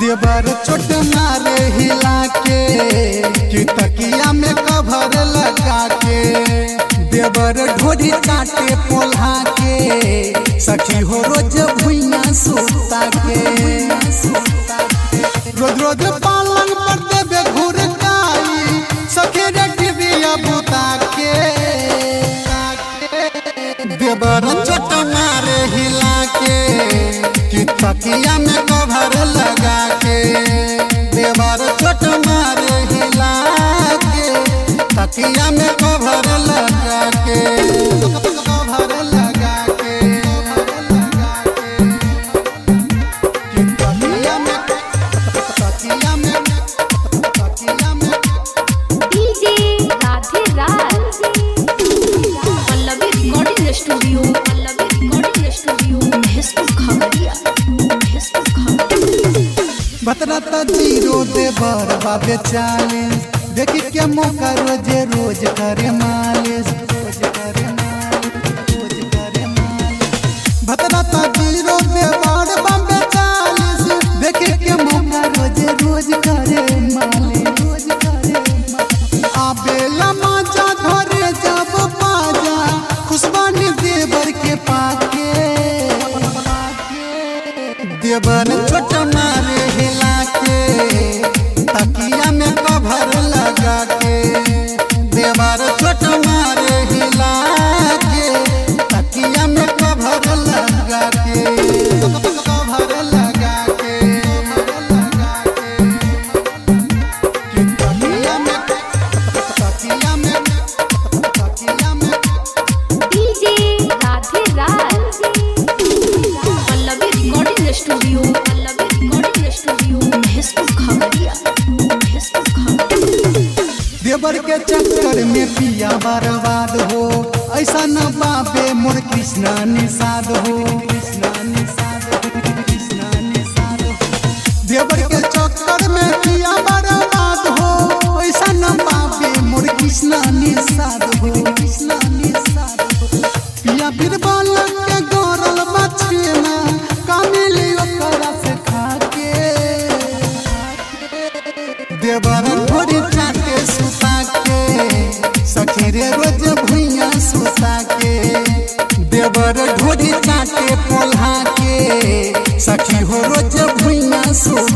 देवर छोट मारे हिला के कि तकिया में कभर लगा के देवर ढोरी काटे पोल्हा के सखी हो रोज भुइया सुता के रोज रोज पालन पर देवे घुर काई सखी रे टिबिया बुता के देवर छोट मारे हिला के कि तकिया में कभर लगा के देवर छोट मारे हिला के तकिया में कभर लगा के कभर लगा के कि तकिया में तकिया में तकिया में DJ Radhe Raj Pallavi recording studio Pallavi recording studio Facebook खबरिया फेसबुक खबरिया बतरता जीरो देवर बाबे चालीस देखी के मौका रोजे रोज करे मालिश रोज करे मालिश रोज करे मालिश बतरता जीरो देवर बाबे चालीस देखी के मौका रोजे रोज करे मालिश रोज करे मालिश आबेला माजा घरे जब पाजा खुशबानी देवर के पाके देवर छोट मारे हिला के तकिया में कभर लगा के देवर छोट मारे हिला के तकिया में कभर लगा के कभर लगा के कि तकिया में तकिया में तकिया में DJ Radhe Raj Pallavi recording studio Pallavi recording studio Facebook खबरिया फेसबुक खबरिया देवर के चक्कर में पिया बर्बाद हो ऐसा न बाबे मोर कृष्णा निषाद हो कृष्णा निषाद हो कृष्णा निषाद हो देवर के चक्कर में पिया बर्बाद हो ऐसा न बाबे मोर कृष्णा निषाद हो कृष्णा निषाद हो पिया बीरबल के गौरल बचना कामिली ओकरा से खाके देवर भोरी चाटे सुता के सखी रे रोज भुइया सुता के देवर ढोरी चाटे पोल्हा के सखी हो रोज भुइया सुता